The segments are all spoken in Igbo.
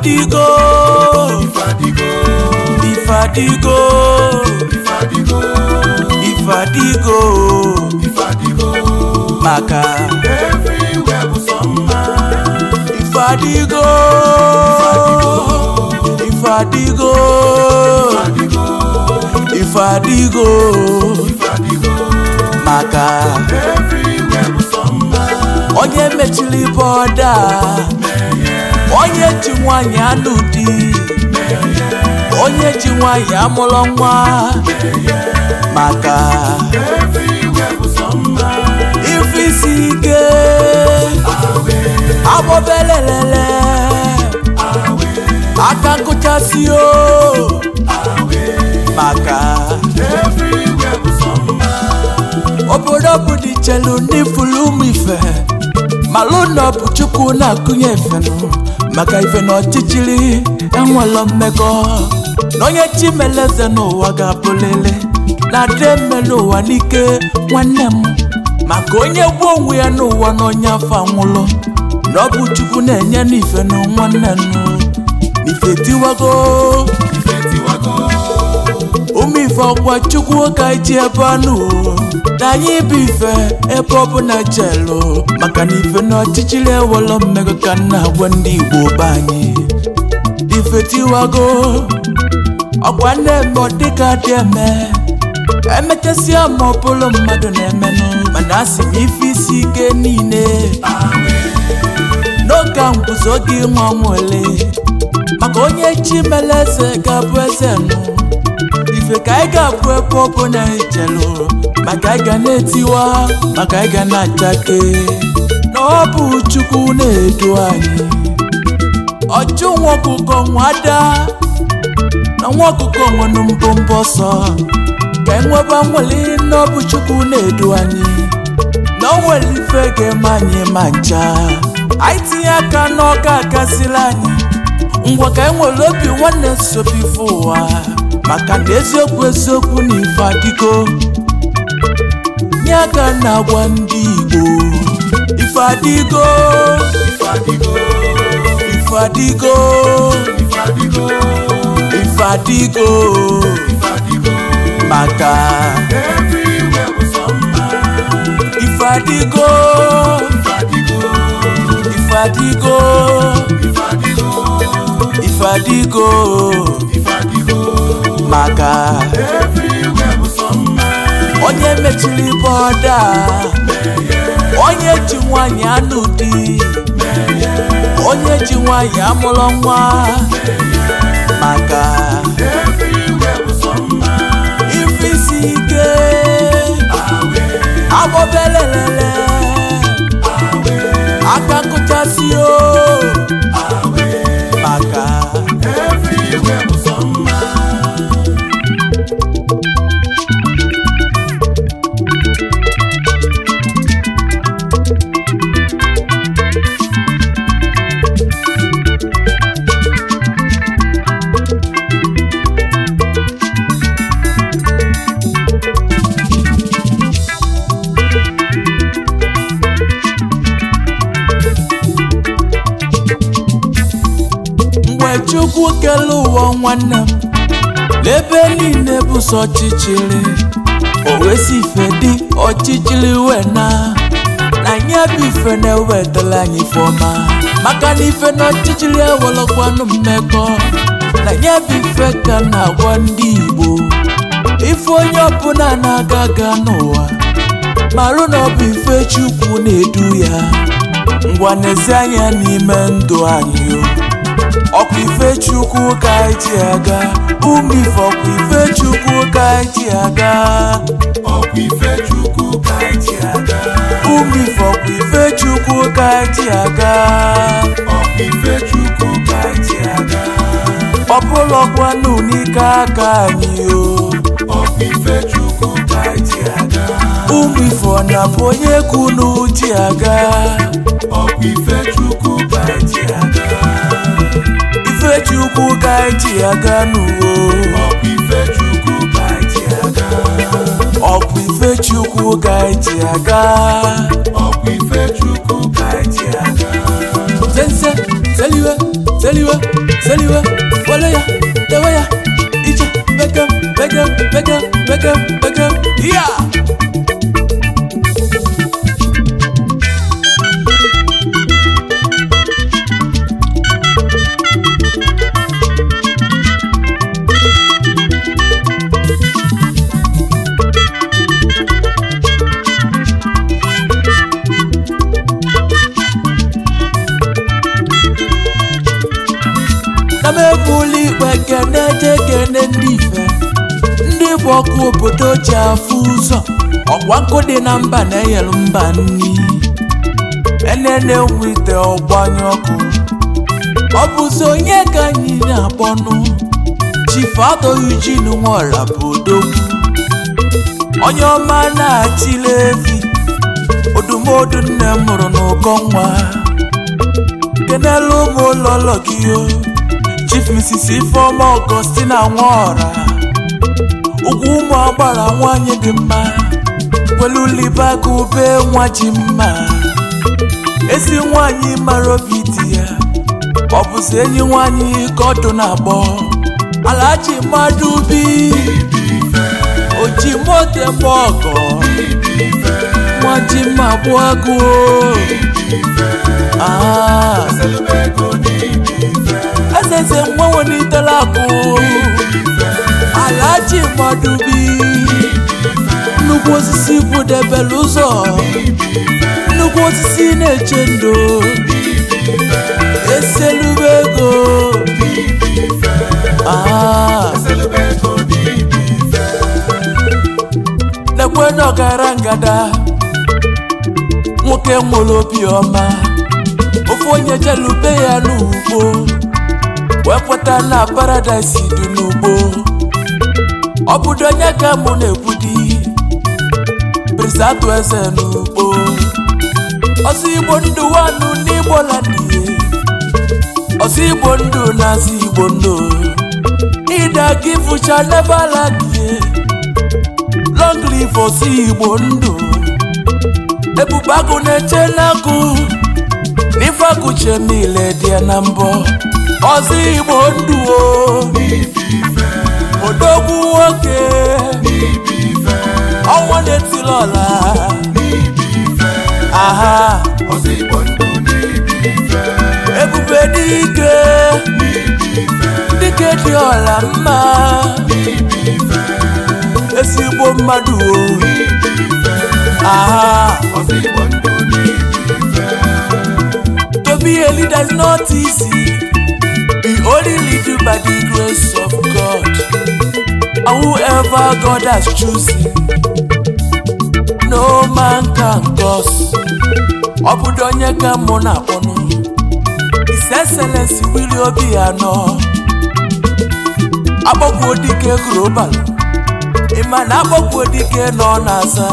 ifadigo Ifadigo, ifadigo Ifadigo, ifadigo Ifadigo. maka Everywhere bụ sọ mma. ifadigo ifadigo Ifadigo, ifadigo Ifadigo. maka Everywhere bụ sọ mma. onye mechiri bọda onye ji nwanyị anụ di onye ji nwanyị amụrụ nwa maka Everywhere bụ sọ mma. ife isi ike agbọbelelele aka nkụchasị o maka Everywhere bụ sọ mma. obodo bụ dị chelu ndị fụrụ ụmụ ife malụ na ọ bụ chukwu na-akụnye efenụ maka ife na ọchịchịrị enwelọ mmekọ na onye chimeleze n'ụwa ga-abụlele na ade mme n'ụwa n'ike nwanne m maka onye gbuo onwe ya n'ụwa na onye afọ anwụlụ na ọ bụ chukwu na-enye n'ife na nwanne nụ ife tiwago Ife tiwago. ụmụ ife ọkwa chukwu ka ji ebe anụ na anyị bụ ife ebe ọ bụ na jelu maka na ife na ọchịchịrị ewelo mmego ka m na-agwa ndị igbo be anyị ife tiwago ọkwa na-eme ọ dịka dị eme emechasịa ma ọ bụrụ mmadụ na-emenụ mana asị m ife isi ike niile n'oge a nkwụsị oge ịnwa nwele maka onye chi mere eze ga-abụ eze nụ ife ka anyị ga-abụ ebe ọ bụ na ijelu maka anyị ga na-etiwa maka anyị ga na-achake na ọ bụ chukwu na-edu anyị ọjụ nwa ọkụkọ nwada na nwa ọkụkọ nwere mbọmbọ ọsọ ka enweba nwere na ọ bụ chukwu na-edu anyị na o nwere ife ga-eme anyị ma ncha anyị tinye aka n'ọka akasịla anyị ngwa ka anyị nwere obi nwanne sobi ife ụwa maka na eziokwu eziokwu na ife adịgo nye aka na-agwa ndị igbo ife adịgo Ifadigo, ife adịgo Ifadigo, ife adịgo Ifadigo. maka Everywhere bụ sọ mma. ife adịgo Ifadigo, ife adịgo Ifadigo, ife adịgo Ifadigo. maka Everywhere bụ sọ mma. onye mechiri bọda onye ji nwanyị anụ di onye ji nwanyị amụrụ nwa maka Everywhere bụ sọ mma. ife isi ike agbọbelelele aka nkụchasị o maka Everywhere bụ sọ mma. mgbe chukwu kele ụwa nwanne m n'ebe niile bụ sọ ọchịchịrị o wee si ife dị ọchịchịrị wee na na nye bụ ife na-ewetara anyị ife ọma maka na ife na ọchịchịrị ewelekwanụ mmekọ na nye bụ ife ka na-agwa ndị igbo ife onye ọbụla na-aga aga n'ụwa marụ na ọ bụ ife chukwu na-edu ya ngwa n'ezi anya n'ime ndụ anyị o ọkwa ife chukwu ka anyị ji aga ụmụ ife ọkwa ife chukwu ka anyị ji aga Ọkwa ife Chukwu ka anyị ji aga. ụmụ ife ọkwa ife chukwu ka anyị ji aga Ọkwa ife Chukwu ka anyị ji aga. ọ bụlọkwanụ n'ike aka anyị o Ọkwa ife Chukwu ka anyị ji aga. ụmụ ife ọ na-bụ onye kwunu ji aga Ọkwa ife Chukwu ka anyị ji aga. ife chukwu ka anyị ji aga n'uwo Ọkwa ife Chukwu ka anyị ji aga. ọkwa ife chukwu ka anyị ji aga Ọkwa ife Chukwu ka anyị ji aga. sense seliwe seliwe seliwe wele ya tewe ya ije bekem bekem bekem bekem bekem yeah na m ebuli ikpe kene je kene ndị ife ndị bụ ọkụ obodo ji afụ ụzọ ọkwa nkụ dị na mba na-enyelu mba nni enene nwite ọgbanye ọkụ ọ bụzi onye ka anyị na-akpọnụ chifu atọghị jin nwọra bụ odogwu onye ọma na-achịla efi odumodu nne m mụrụ n'ụkọ nwa kenelu ụmụ ụlọlọ gị o chief mrs ifeoma augustina nwaọra ugwu ụmụ agbara nwanyị dị mma welulibaga ube nwa ji mma ezi nwanyị mara obi dị ya ọ bụzi enyi nwanyị ka ọdụ na-agbọ alaji mmadụ bi oji mote mgbe ọgọ nwa ji mma bụ agụ ah ezeze nwa welitela akụ alaji mmadụ bi nnukwu osisi kwụdebere ụzọ nnukwu osisi na-eche ndo eselube ego ah lekwe na ọgara ngada nwoke nwere obiọma ofe onye jelube ya n'ugbo wee kweta na paradaịs dị n'ugbo ọ bụdo onye ka mụ na-ekwudi brisatụ eze n'ugbo ọsọ igbo ndụ wanụ n'igbo landie ọsọ igbo ndụ na-azụ igbo ndụ ịda gị fụcha nebaladie long live ọsọ igbo ndụ ebube agụ na-eche n'agụ n'ife agụche niile dị ya na mbọ ọzọ igbo ndụ o odogwu nwoke ọnwa na-etili ọla aha ebube dike dike dị ọla mma ezigbo mmadụ o aha to be a leader is not easy we only lead you by the grace of God and whoever God has chosen no man can cause ọ bụdo onye ka mụ na-akpọnụ His Excellency Willie Obiano agbakwo dike global ịma na agbakwo dike nọ n'aza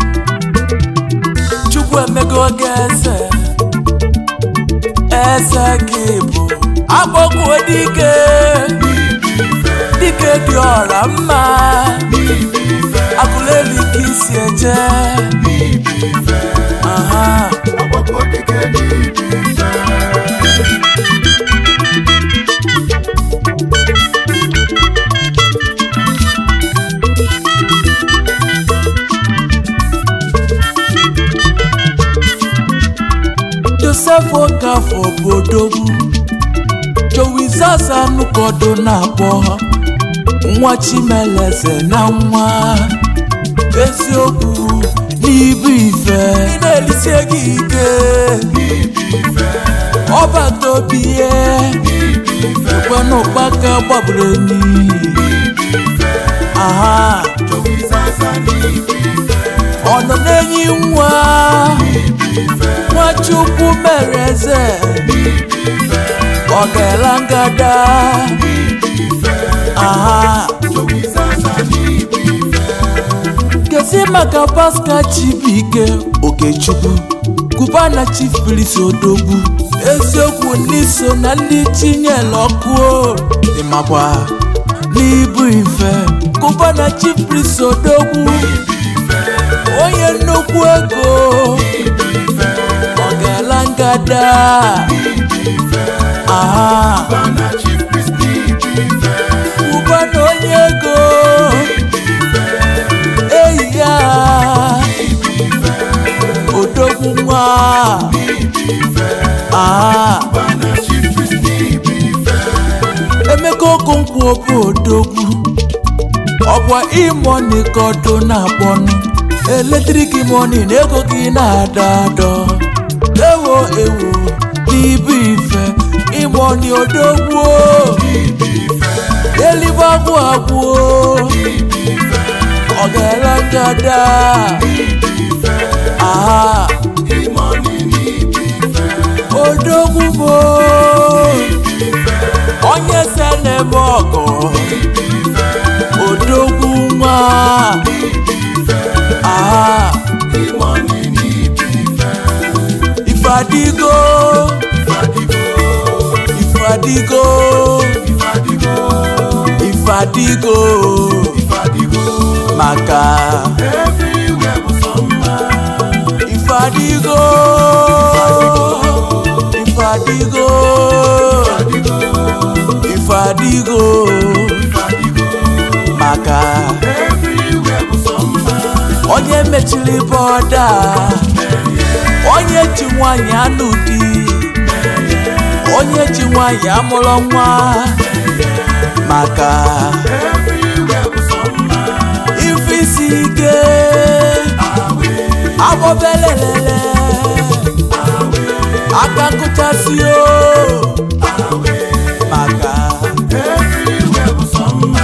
chukwu emego oge eze eze gị bụ agbakwo dike dike dị ọra mma akụleli ka isi eje aha josef okafọ bụ odogwu jowizaza nụkodo na-akpọ nwa chimeleze na nwa eziokwu n'ibu ife ị na-elisie gị ike ọbata obi ihe ekwe n'ụkpaka gbagburu enyi aha ọ nọ n'enyi nwa nwachukwu mere eze ọ ga-ela ngada aha kezi maka paska chibuike okechukwu kubana chief priest odogwu eziokwu ndị so na ndị chinyere ọkụ ịmakwa n'ibu ife kubana chief priest odogwu onye nnukwu ego ọ ga-ala ngada aha Bana Chief Priest n'ibife ụba na onye ego eyi ya odogwu nwa aha Bana Chief Priest n'ibife emeka okonkwo bụ odogwu ọkwa imoni ka ọdụ na-akpọnụ eletrik moni na ego gị na-ada adọ ewo ewo n'ibu ife imoni odogwu eluigwe agwụ agwụ ọ ga-ele ngada aha Imoni n'ibife odogwu bụ onye se na-eme ọgụ odogwu nwa aha Imoni n'ibife ifadigo Ifadigo ifadigo Ifadigo ifadigo Ifadigo maka Everywhere bụ sọ mma ifadigo ifadigo ifadigo Ifadigo maka Everywhere bụ sọ mma onye mechiri bọda onye ji nwanyị anụ di onye ji nwanyị amụrụ nwa maka Everywhere bụ sọ mma ife isi ike agbọbelelele aka nkụchasị o maka Everywhere bụ sọ mma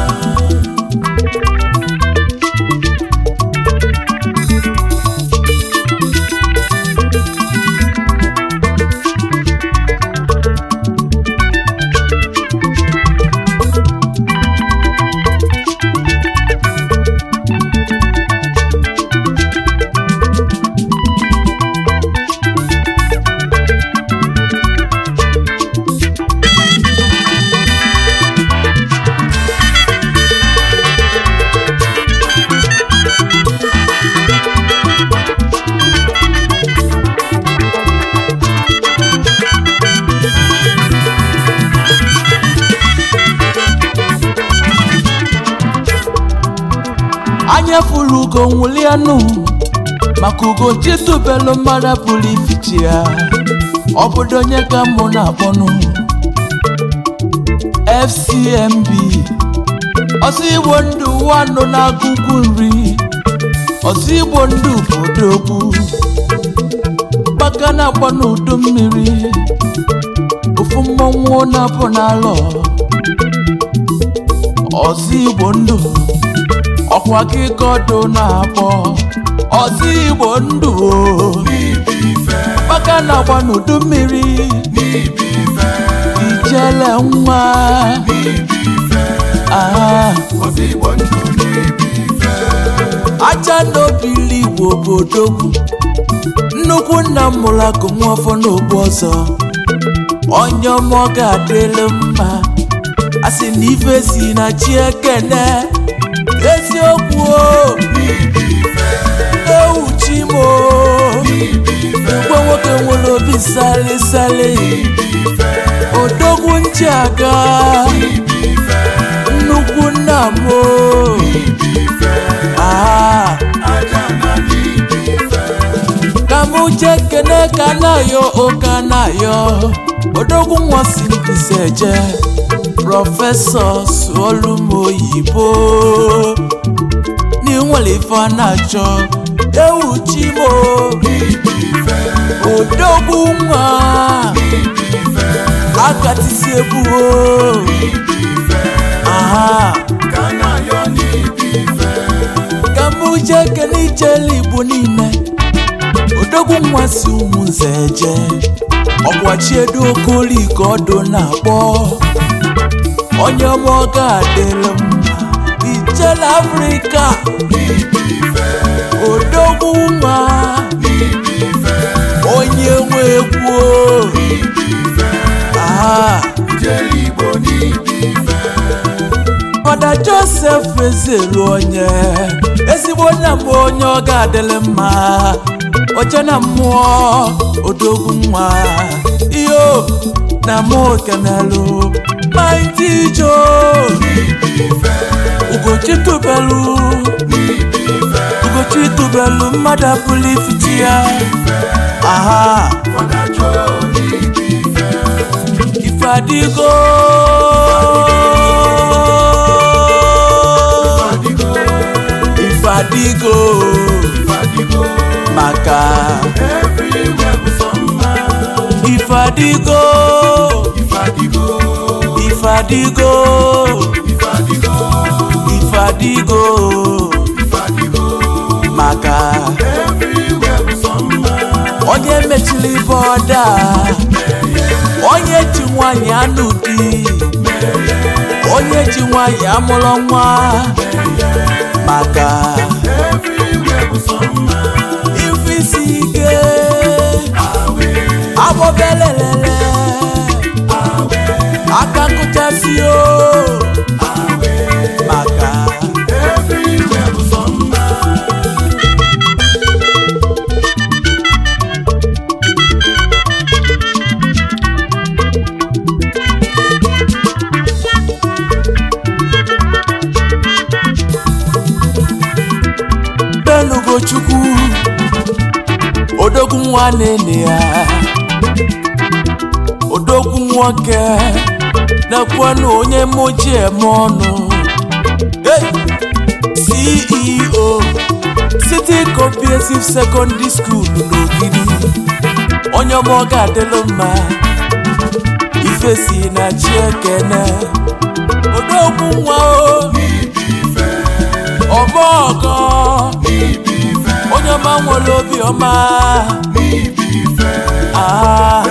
anya furu ugo nwụlianụ maka ugo chitubelu mmadụ pụrụ ifichi ya obodo onye ka mụ na-akpọnụ fcmb ọsọ igbo ndụ wanụ na-agụgwu nri ọsọ igbo ndụ bụ odogwu gbaka na-agba n'udu mmiri ofu mmọnwụ na-apụ n'alọ ọsọ igbo ndụ ọkwa gị gọdụ na-akpọ ọsọ igbo ndụ o. gbaka na-agba n'udu mmiri ijele nwa ah. Ozigbo ndụ n'ibi ife aja n'obili igbo bụ odogwu nnukwu nna m mụrụ akụ nwafọ n'ogbu ọzọ onye ọma ọ ga-adịrị mma a sị na ife si na chi ekene eziokwu o ewu chi m o mgbe nwoke nwere obi sali sali odogwu nchi aga nnukwu nna m o ah aja na n'ibi ife ka mụ jee kene ka na-ayọ ụka na-ayọ odogwu nwa si mbise je prọfesọ sụọlụ m oyibo n'inwere ife a na-achọ ewu chi m o. odogwu nwa akatisi egwu o aha ka na-ayọ n'ibi ife ka mụ jee kene ijele igbo niile odogwu nwa si ụmụnze je ọkwachiedo okoli ka ọdụ na-akpọ onye ọma ọ ga-adịrị mma ijele afrịka odogwu nwa onye nwe egwu o. aha ijele igbo n'ibi ife fada josef ezelu onye ezigbo nna m onye ọ ga-adịrị mma oche na mmụọ odogwu nwa iyo na mụ kenelu maịtị jo ugochi tubelu ugochi tubelu mmadụ apụlụ ifiti ya aha ife adịgo ife adịgo maka ife adịgo ife adịgo ife adịgo maka onye mechiri bọda onye ji nwanyị anụ di onye ji nwanyị amụrụ nwa maka ife isi ike agbọbelelele aka nkụchasị o maka belugochukwu odogwu nwa nene ya odogwu nwoke na-ekwenụ onye mụji eme ọnụ hey! ceo city comprehensive secondary school n'ogidi onye ọma ọ ga-adịlụ mma ife si na chi ekene odogwu nwa o ọmọgọ onye ọma nwere obi ọma Ah,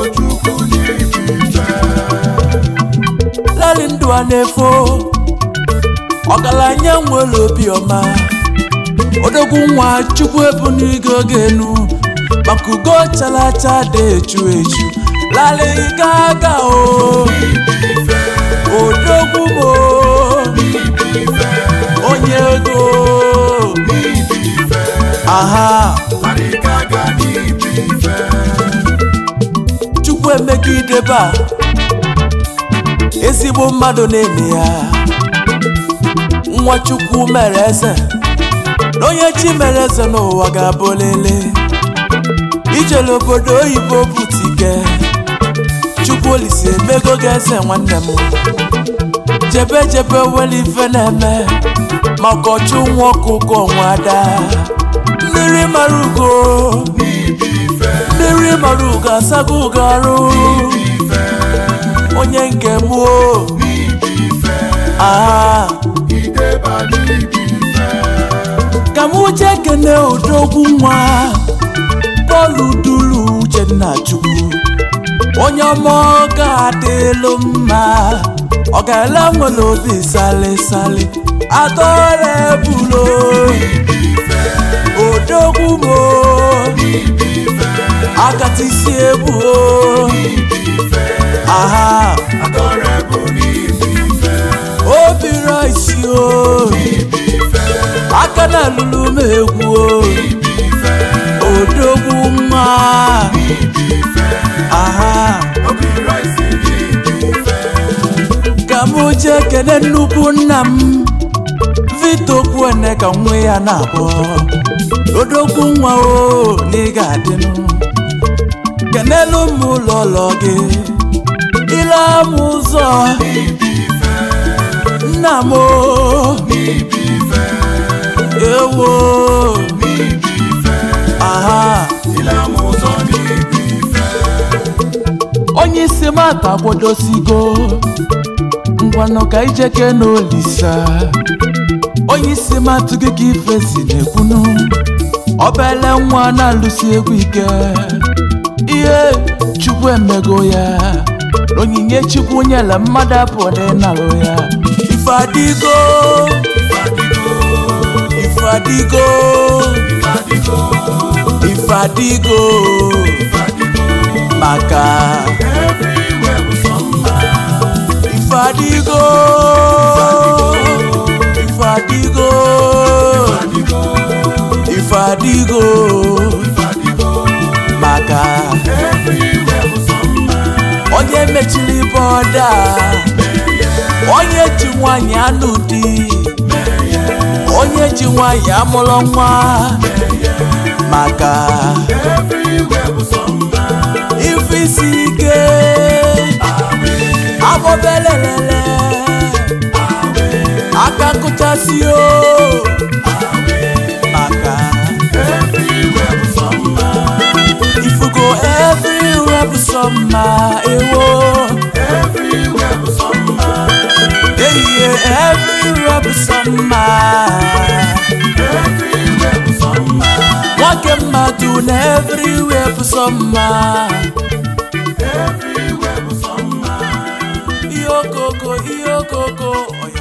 lali ndụ a na-efo ọgaranya nwere obi ọma odogwu nwa chukwu ebu n'igo oge enu maka ugo chalacha dị echu echu lali gaga o odogwu mo onye ego aha chukwu emegidebe a ezigbo mmadụ na-eme ya nwa chukwu mere eze na onye chi mere eze n'ụwa ga-abụ lele ijele obodo oyibo butike chukwu olise emego gị eze nwanne m jebe jebe were ife na-eme maka ọchụ nwa ọkụkọ nwa ada mmiri mara ugo mmiri mara ugo asago ugo arụ onye nke m o aha ka m jee kene odogwu nwa bọọlụ duru uchenna chukwu onye ọma ọ ga-adịlụ mma ọ ga-ele nwere obi sali atọrọ ebulo odogwu mo akatisi ebu o aha obi rice o aka na lulu m egwu o odogwu nwa aha ka m jee kene nnukwu nna m vito kwuene ka nwe ya na-akpọ odogwu nwa o na ị ga-adịnụ kenelu m ụlọ ụlọ gị ile m ụzọ nna m o ewo aha onye isi m atakwadosigo ngwanụ ka ijeke n'olisa onye isi m atụghị ka ife si na-ekwunu obele nwa na-alụsi egwu ike ihe chukwu emego ya onyinye chukwu nyere mmadụ abụọ dị nalụ ya ife adịgo ife adịgo ife adịgo maka ife adịgo ife adịgo ife adịgo maka onye onye ji nwanyị anụ di onye ji nwanyị amụrụ nwa maka everywhere bụ sọ mma ife isi ike agbọbelelele aka nkụchasị o maka everywhere bụ sọ mma ifugo everywhere bụ sọ mma ewo everywhere bụ sọ mma ehihie everywhere bụ sọ mma everywhere bụ sọ mma nwoke mmadụ na everywhere bụ sọ mma everywhere bụ sọ mma ihe okoko ihe okoko ọya